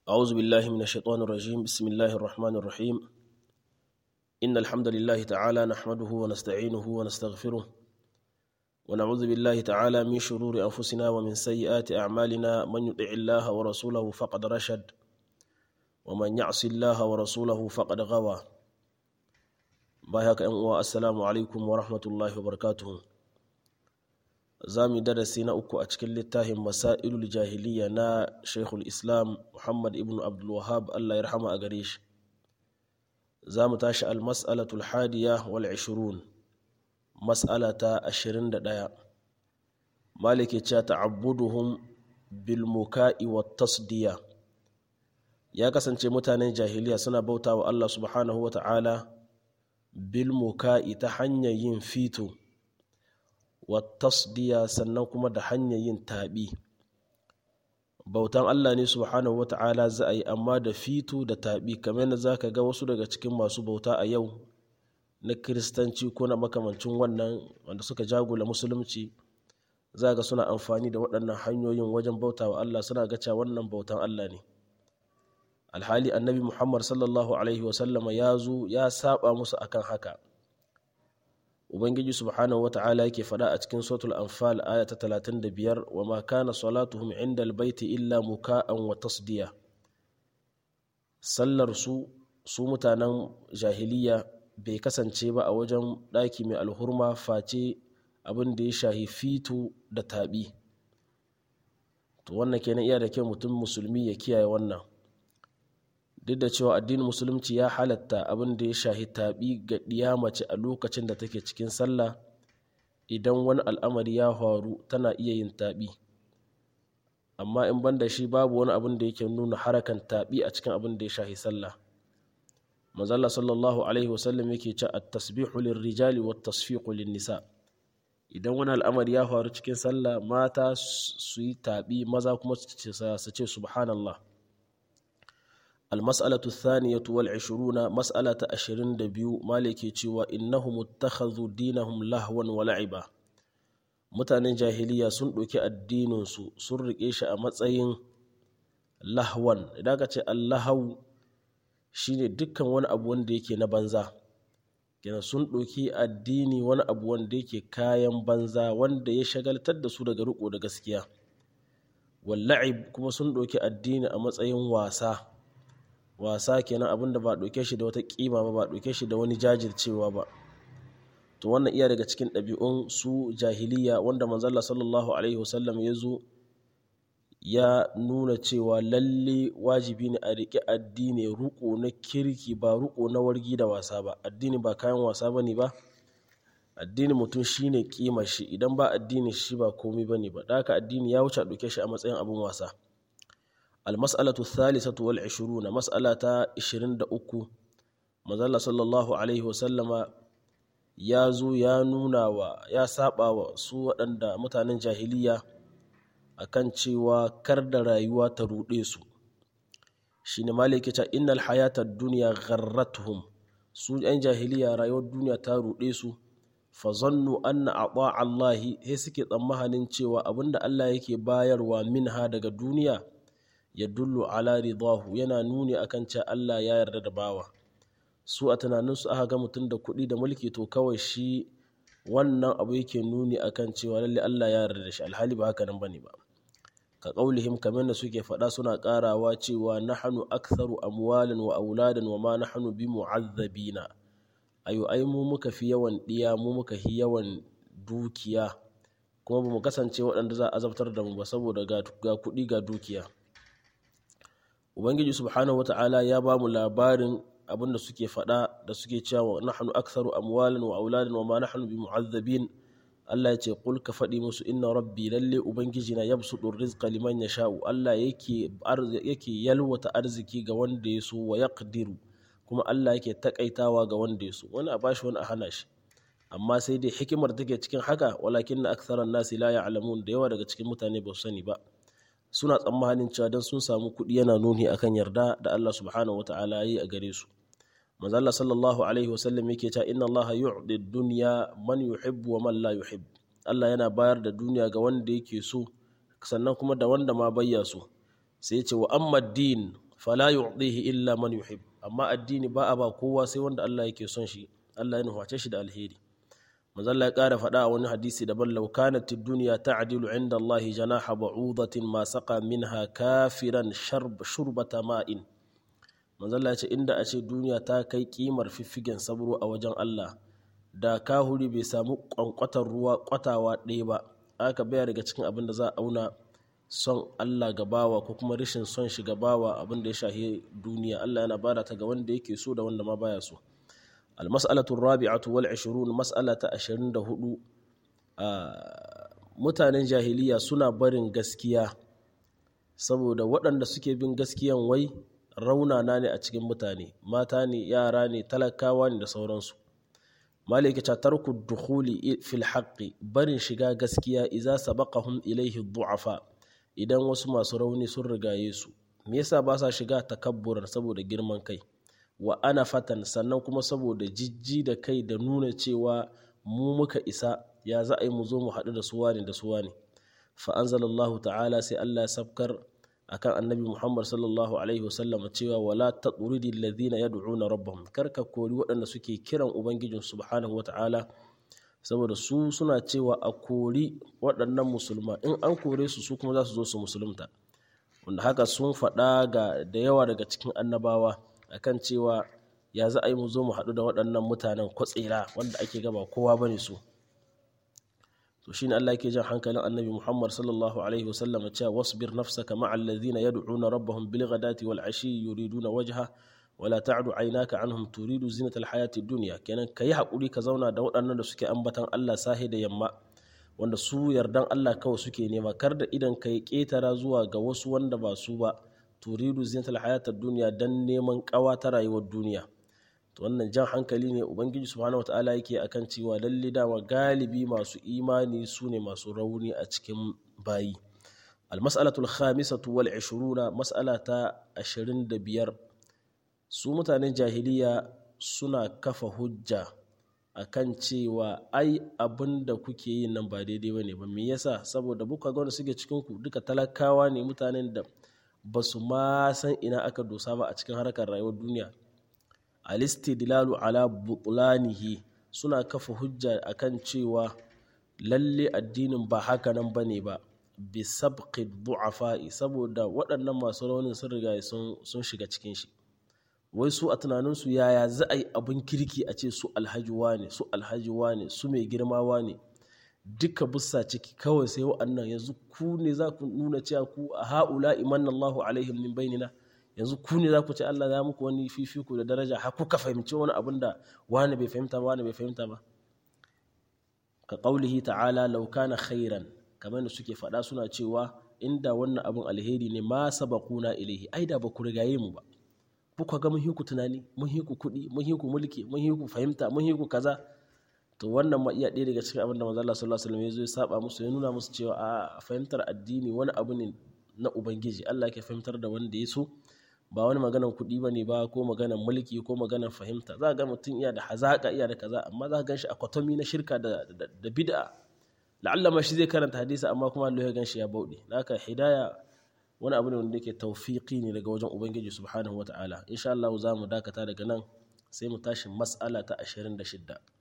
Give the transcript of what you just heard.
أعوذ بالله من الشيطان الرجيم بسم الله الرحمن الرحيم إن الحمد لله تعالى نحمده ونستعينه ونستغفره ونعوذ بالله تعالى من شرور أنفسنا ومن سيئات أعمالنا من يطع الله ورسوله فقد رشد ومن يعص الله ورسوله فقد غوى بايك أن السلام عليكم ورحمة الله وبركاته za mu darasi na uku a cikin littafin masailul jahiliya na shaikhul islam muhammad ibn abdulwahab allah ya rahama a gare shi za mu tashi almas'alatul hadiya wal ishirun mas'ala ta ashirin da ɗaya maliki ce ta'abbuduhum bil muka'i wa tasdiya ya kasance mutanen jahiliya suna bauta wa allah subhanahu wa ta'ala bil muka'i ta hanyar yin fito tasdiya sannan kuma da hanyar yin taɓi bautan Allah ne subhanahu wata'ala za a yi amma da fito da taɓi kamar yadda za ka ga wasu daga cikin masu bauta a yau na kiristanci ko na makamancin wannan wanda suka jagula musulunci za ga suna amfani da waɗannan hanyoyin wajen bauta wa Allah suna ga cewa wannan bautan Allah ne alhali annabi muhammad sallallahu alaihi wasallama ya zo ya saba musu akan haka ubangiji subhanahu wata'ala yake faɗa a cikin suratul anfal aya ta 35 wa ma kana salatuhum inda albayti illa muka'an wa tasdiya sallar su su mutanen jahiliya bai kasance ba a wajen ɗaki mai alhurma face abin da ya shahi fito da taɓi to wannan kenan iya da kyau mutum musulmi ya kiyaye wannan duk da cewa addinin musulunci ya halatta abin da ya shahi taɓi ga ɗiya mace a lokacin da take cikin sallah idan wani al'amari ya faru tana iya yin taɓi amma in ban da shi babu wani abin da yake nuna harakan taɓi a cikin abin da ya shahi sallah mazalla sallallahu alaihi wasallam yake ce a tasbihu rijali wa tasfiqu nisa idan wani al'amari ya faru cikin sallah mata su yi taɓi maza kuma su ce subhanallah المسألة الثانية والعشرون مسألة أشرين دبيو مالكي تشوى إنهم اتخذوا دينهم لهوا ولعبا mutanen jahiliya sun ɗauki addininsu sun riƙe shi a matsayin lahwan idan ka ce allahau shine dukkan wani abu wanda yake na banza kenan sun ɗauki addini wani abu wanda yake kayan banza wanda ya shagaltar da su daga riƙo da gaskiya walla'ib kuma sun ɗauki addini a matsayin wasa wasa kenan abin da ba ɗauke shi da wata ƙima ba ba ɗauke shi da wani jajircewa ba to wannan iya daga cikin ɗabi'un su jahiliya wanda manzalla sallallahu alaihi wasallam ya zo ya nuna cewa lalle wajibi ne a riƙe addini ruko na kirki ba ruko na wargi da wasa ba addini ba kayan wasa ba ne ba addini mutum shine ƙima shi idan ba addini shi ba komai ba ne ba da haka addini ya wuce a ɗauke shi a matsayin abin wasa المسألة الثالثة والعشرون مسألة عشرين دأكو مزالة صلى الله عليه وسلم ya zo ya nuna wa ya saba wa su waɗanda mutanen jahiliya akan cewa kar da rayuwa ta ruɗe su shi ne maliki ta innal hayatar duniya gharratuhum su ‘yan jahiliya rayuwar duniya ta ruɗe su fa zannu anna ata Allahi sai suke tsammanin cewa abinda Allah yake bayarwa minha daga duniya ya dullu ala ridahu yana nuni akan cewa Allah ya yarda da bawa su a tunaninsu aka ga mutum da kuɗi da mulki to kawai shi wannan abu yake nuni akan cewa lalle Allah ya yarda da shi alhali ba haka nan bane ba ka qaulihim kamar da suke faɗa suna ƙarawa cewa nahnu aktharu amwalan wa auladan wa ma nahnu bi mu'azzabina ayo ai mu muka fi yawan diya mu muka fi yawan dukiya kuma ba mu kasance waɗanda za a azabtar da mu ba saboda ga kuɗi ga dukiya ubangiji subhanahu wata'ala ya ba mu labarin abin da suke faɗa da suke cewa nahnu aktharu amwalan wa auladan wa ma nahnu bi mu'azzabin Allah ya ce qul ka faɗi musu inna rabbi lalle ubangiji na yabsutu rizqa liman yasha'u Allah yake yake yalwata arziki ga wanda ya so wa yaqdiru kuma Allah yake takaitawa ga wanda ya so wani a bashi wani a hana shi amma sai dai hikimar take cikin haka walakin na aktharan nasi la ya'lamun da yawa daga cikin mutane ba su sani ba suna tsammanin cewa don sun samu kuɗi yana nuni akan yarda da Allah subhanahu wata'ala yi a gare su manzo Allah sallallahu alaihi wasallam yake cewa inna Allah yu'di dunya man yuhibbu wa man la yuhib Allah yana bayar da duniya ga wanda yake so sannan kuma da wanda ma bayya so sai ce wa amma din fala yu'dihi illa man yuhib amma addini ba a ba kowa sai wanda Allah yake son shi Allah ya nuhace shi da alheri manzo Allah ya ƙara faɗa a wani hadisi daban law kanat ad-dunya ta'dilu 'inda Allah janaha ba'udatin ma saqa minha kafiran sharb shurbata ma'in manzo Allah ya ce inda a ce duniya ta kai kimar fiffigen sabro a wajen Allah da kahuri bai samu kwankwatar ruwa kwatawa ɗaya ba aka baya daga cikin abin da za a auna son Allah gabawa ko kuma rashin son shi gabawa abin da ya shahi duniya Allah yana bada ta ga wanda yake so da wanda ma baya so almas'alatu rabi'atu wal 20 mas'ala ta 24 mutanen jahiliya suna barin gaskiya saboda waɗanda suke bin gaskiyan wai raunana ne a cikin mutane mata ne yara ne talakawa ne da sauransu maliki ta tarku dukhuli fil haqqi barin shiga gaskiya idza sabaqahum ilayhi du'afa idan wasu masu rauni sun rigaye su me yasa ba sa shiga takabburan saboda girman kai wa ana fatan sannan kuma saboda jijji da kai da nuna cewa mu muka isa ya za a yi mu zo mu haɗu da suwa ne da suwa ne fa anzalallahu ta'ala sai Allah ya sabkar akan annabi Muhammad sallallahu alaihi wasallam cewa wala tatridi alladhina yad'una rabbahum karka kori waɗanda suke kiran ubangijin subhanahu wata'ala saboda su suna cewa a kori waɗannan musulma in an kore su su kuma za su zo su musulunta wanda haka sun faɗa ga da yawa daga cikin annabawa akan cewa ya za a yi mu zo mu haɗu da waɗannan mutanen kwatsira wanda ake gaba kowa bane su to shine Allah yake jan hankalin Annabi Muhammad sallallahu alaihi wasallam cewa wasbir nafsaka ma'al ladhina yad'una rabbahum bil ghadati wal ashi yuriduna wajha wala ta'du aynaka anhum turidu zinatal hayati dunya kenan kai hakuri ka zauna da waɗannan da suke ambatan Allah sahi da yamma wanda su yardan Allah kawai suke nema kar da idan kai ketara zuwa ga wasu wanda ba su ba turidu zinatal hayati dunya dan neman kawa ta rayuwar duniya to wannan jan hankali ne ubangiji subhanahu wataala yake akan cewa lalle dama galibi masu imani su ne masu rauni a cikin bayi almas'alatul khamisatu wal 20 mas'ala ta 25 su mutanen jahiliya suna kafa hujja akan cewa ai abin da kuke yi nan ba daidai bane ba me yasa saboda buka ga wanda suke cikin ku duka talakawa ne mutanen da ba su ma san ina aka dosa ba a cikin harkar rayuwar duniya alistidlalu ala butlanihi suna kafa hujja akan cewa lalle addinin ba haka nan bane ba bi sabqi du'afa'i saboda waɗannan masu raunin sun riga sun shiga cikin shi wai su a tunaninsu yaya za a yi abin kirki a ce su alhaji ne su alhaji ne su mai girma ne duka bussa ciki kawai sai wa'annan yanzu ku ne za ku nuna cewa ku a ha'ula imanna Allahu alaihim min bainina yanzu ku ne za ku ce Allah ya muku wani fifiko da daraja har kuka fahimci wani abin da wani bai fahimta ba wani bai fahimta ba ka qaulihi ta'ala law kana khairan kamar da suke faɗa suna cewa inda wannan abin alheri ne ma sabaquna ilaihi ai da ba ku rigaye mu ba kuka ga mun hiku tunani mun hiku kuɗi mun hiku mulki mun hiku fahimta mun hiku kaza to wannan ma iya ɗaya daga cikin abin da manzo Allah sallallahu alaihi wasallam ya zo ya saba musu ya nuna musu cewa a fahimtar addini wani abu ne na ubangiji Allah ke fahimtar da wanda ya so ba wani maganan kuɗi ba ne ba ko maganan mulki ko maganan fahimta za ga mutum iya da hazaƙa iya da kaza amma za ka gan shi a kwatomi na shirka da bid'a la'alla ma shi zai karanta hadisi amma kuma Allah ya gan shi ya bauɗe haka hidaya wani abu ne wanda yake tawfiqi ne daga wajen ubangiji subhanahu wataala insha Allah za mu dakata daga nan sai mu tashi mas'ala ta 26